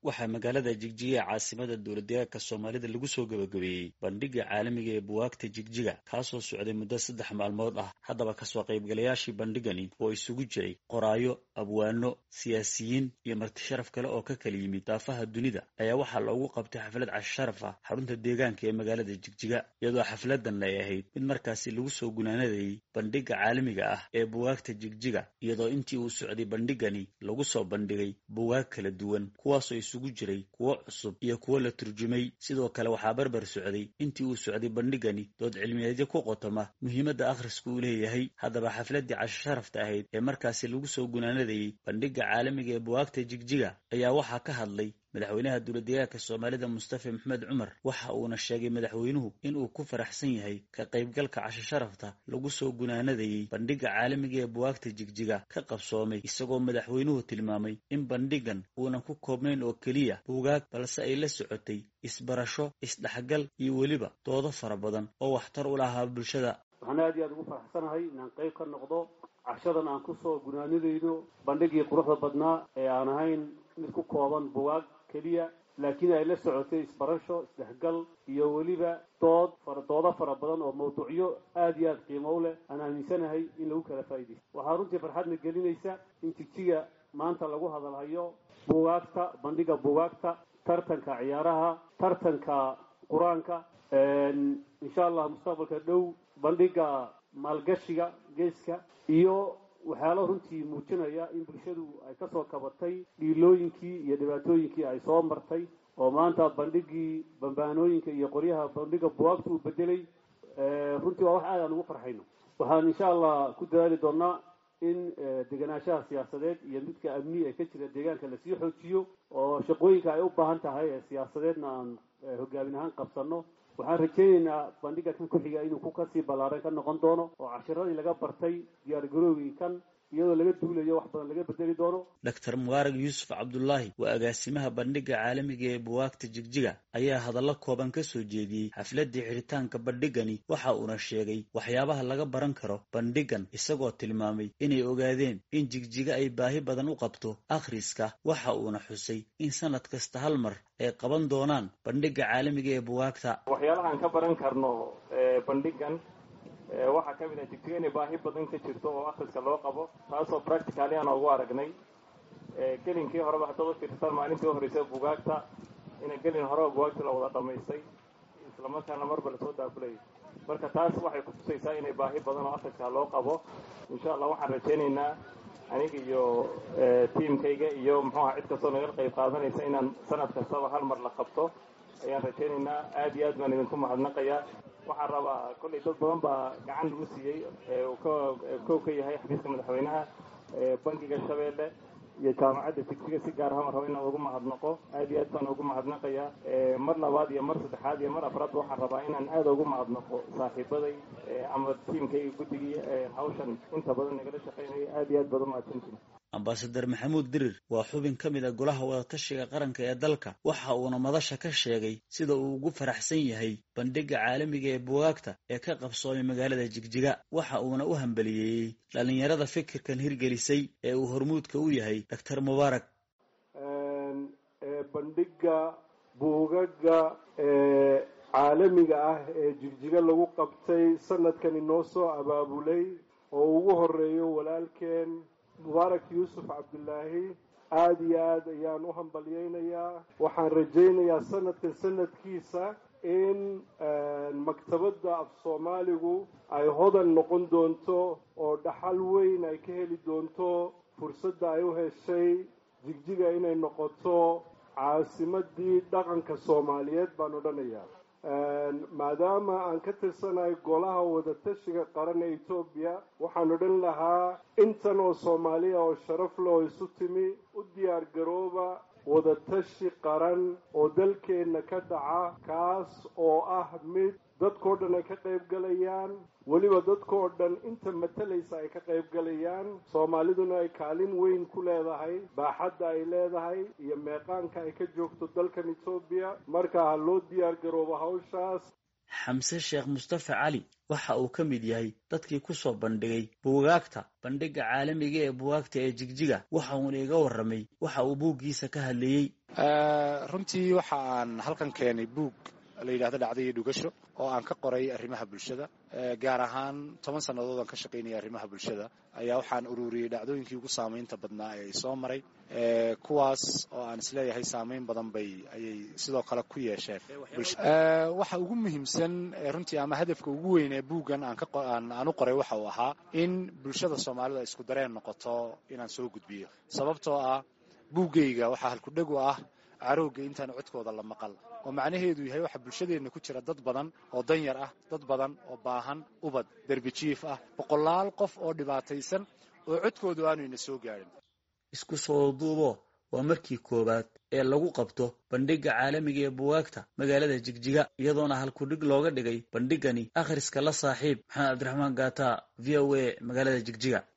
waxaa magaalada jigjiga ee caasimada dowladdeegaanka soomaalida lagu soo gebagabeeyey bandhigga caalamiga ee buwaagta jigjiga kaasoo socday muddo saddex maalmood ah haddaba kasoo qaybgalayaashii bandhigani oo isugu jiray qoraayo abwaano siyaasiyiin iyo marti sharaf kale oo ka kala yimid daafaha dunida ayaa waxaa loogu qabtay xaflad casharaf ah xarunta deegaanka ee magaalada jigjiga iyadoo xafladan ay ahayd mid markaasi lagu soo gunaanadayey bandhigga caalamiga ah ee buwaagta jigjiga iyadoo intii uu socday bandhigani lagu soo bandhigay buwaag kala duwan kuwaasoo isugu jiray kuwo cusub iyo kuwo la turjumay sidoo kale waxaa barbar socday intii uu socday bandhigani dood cilmiyeedyo ku qotoma muhiimadda akhriska uu leeyahay haddaba xafladdii casho sharafta ahayd ee markaasi lagu soo gunaanadayey bandhigga caalamiga ee buwaagta jigjiga ayaa waxaa ka hadlay madaxweynaha dowladdeegaanka soomaalida mustafa maxmed cumar waxa uuna sheegay madaxweynuhu inuu ku faraxsan yahay ka qaybgalka casho sharafta lagu soo gunaanadayey bandhigga caalamiga ee buwaagta jigjiga ka qabsoomay isagoo madaxweynuhu tilmaamay in bandhigan uunan ku koobnayn oo keliya buugaag balse ay la socotay isbarasho isdhexgal iyo weliba doodo fara badan oo waxtar u lahaa bulshada waxaan aad iyo aad ugu faraxsanahay inaan qayb ka noqdo cashadan aan kusoo gunaanadayno bandhigii quruxda badnaa ee aan ahayn mid ku kooban bugaag keliya laakiin ay la socotay isbarasho isdhexgal iyo weliba dood fara doodo fara badan oo mawduucyo aada iyo aada qiimo u leh aan aaminsanahay in lagu kala faa'iidaysto waxaa runtii farxadna gelinaysa in jigjiga maanta lagu hadalhayo bugaagta bandhiga bugaagta tartanka ciyaaraha tartanka qur-aanka insha allah mustaqbalka dhow bandhiga maalgashiga geeska iyo waxyaalo runtii muujinaya in bulshadu ay kasoo kabatay dhiilooyinkii iyo dhibaatooyinkii ay soo martay oo maanta bandhigii bambaanooyinka iyo qoryaha bandhiga buwaagta uu bedelay runtii waa wax aad aan ugu farxayno waxaan insha allah ku dadaali doonaa in degenaanshaha siyaasadeed iyo midka amni ee ka jira deegaanka lasii xoojiyo oo shaqooyinka ay u baahan tahay ee siyaasadeedna aan hogaamin ahaan qabsano waxaan rajaynaynaa bandhiga kan ku xiga inuu ku kasii ballaaran ka noqon doono oo cashiradii laga bartay diyaargaroogii kan iyadoo laga duulayo wax badan laga bedeli doono doctor mubaarag yuusuf cabdullaahi waa agaasimaha bandhigga caalamiga ee buwaagta jigjiga ayaa hadallo kooban ka soo jeediyey xafladdii xidhitaanka bandhigani waxa uuna sheegay waxyaabaha laga baran karo bandhigan isagoo tilmaamay inay ogaadeen in jigjiga ay baahi badan u qabto akhriska waxa uuna xusay in sanad kasta hal mar ay qaban doonaan bandhigga caalamiga ee buwaagta waxyaalahaan ka baran karno bandhigan waxaa ka mid ah jigjiga inay baahi badan ka jirto oo akhriska loo qabo taasoo practicali aan ugu aragnay gelinkii horeba haddaad u fiirsataan maalintii u horreysay bugaagta ina gelin horeba bugaagta la wada dhamaystay islamarkaana marba lasoo daafulayay marka taas waxay kutusaysaa inay baahi badan oo akhriska loo qabo insha allah waxaan rajaynaynaa aniga iyo tiamkayga iyo muxuuha cid kastoo naga qayb qaadanaysa inaan sanad kastaba hal mar la qabto ayaan rajaynaynaa aad iyo aad baan idinku mahadnaqayaa waxaan rabaa kollay dad badan baa gacan lagu siiyey kow ka yahay xafiiska madaxweynaha bankiga shabeelle iyo jaamacadda jigjiga si gaar ahaan rabo inaan ugu mahadnaqo aad iyo aad baan ugu mahadnaqayaa mar labaad iyo mar saddexaad iyo mar afraad waxaan rabaa inaan aad ugu mahadnaqo saaxiibaday ama tiimkayga guddigii hawshan inta badan nagala shaqaynaya aad iyo aad baad umahadsantiin ambasadar maxamuud dirir waa xubin ka mid a golaha wadatashiga qaranka ee dalka waxa uuna madasha ka sheegay sida uu ugu faraxsan yahay bandhigga caalamiga ee bugaagta ee ka qabsoomay magaalada jigjiga waxa uuna u hambaliyeeyey dhallinyarada fikirkan hirgelisay ee uu hormuudka u yahay doctor mubaarak bandhigga buugaga ee caalamiga ah ee jigjiga lagu qabtay sanadkani noo soo abaabulay oo ugu horeeyo walaalkeen mubaarak yuusuf cabdulaahi aada iyo aad ayaan u hambalyaynayaa waxaan rajaynayaa sanadkan sanadkiisa in maktabadda af soomaaligu ay hodan noqon doonto oo dhaxal weyn ay ka heli doonto fursadda ay u heshay jigjiga inay noqoto caasimadii dhaqanka soomaaliyeed baan odhanayaa maadaama aan ka tirsanahay golaha wadatashiga qaran ee etoobiya waxaan odhan lahaa intan oo soomaaliya oo sharaf leh oo isu timi u diyaar garooba wadatashi qaran oo dalkeenna ka dhaca kaas oo ah mid dadkao dhan ay ka qayb galayaan weliba dadkao dhan inta matalaysa ay ka qayb galayaan soomaaliduna ay kaalin weyn ku leedahay baaxadda ay leedahay iyo meeqaanka ay ka joogto dalkan etoobiya marka ha loo diyaar garoobo hawshaas xamse sheekh mustafa cali waxa uu ka mid yahay dadkii kusoo bandhigay buugaagta bandhigga caalamiga ee buugaagta ee jigjiga waxa uuna iga warramay waxa uu buuggiisa ka hadleeyey runtii waxa aan halkan keenay buug la yidhahdo dhacda iyo dhugasho oo aan ka qoray arrimaha bulshada gaar ahaan toban sannadood aan ka shaqaynaya arrimaha bulshada ayaa waxaan ururiyey dhacdooyinkii ugu saamaynta badnaa ee ay soo maray kuwaas oo aan isleeyahay saamayn badan bay ayay sidoo kale ku yeesheen waxa ugu muhiimsan runtii ama hadafka ugu weyn ee buuggan aan u qoray waxa uu ahaa in bulshada soomaalida isku dareen noqoto inaan soo gudbiyo sababtoo ah buuggayga waxaa halkudheg u ah carowga intaan codkooda la maqal oo macnaheedu yahay waxaa bulshadeenna ku jira dad badan oo danyar ah dad badan oo baahan ubad derbijiif ah boqolaal qof oo dhibaataysan oo codkoodu aanayna soo gaadhin isku soo duubo waa markii koowaad ee lagu qabto bandhigga caalamiga ee buwaagta magaalada jigjiga iyadoona halkudhig looga dhigay bandhiggani akhriska la saaxiib maxamed cabdiraxmaan gaata v o a magaalada jigjiga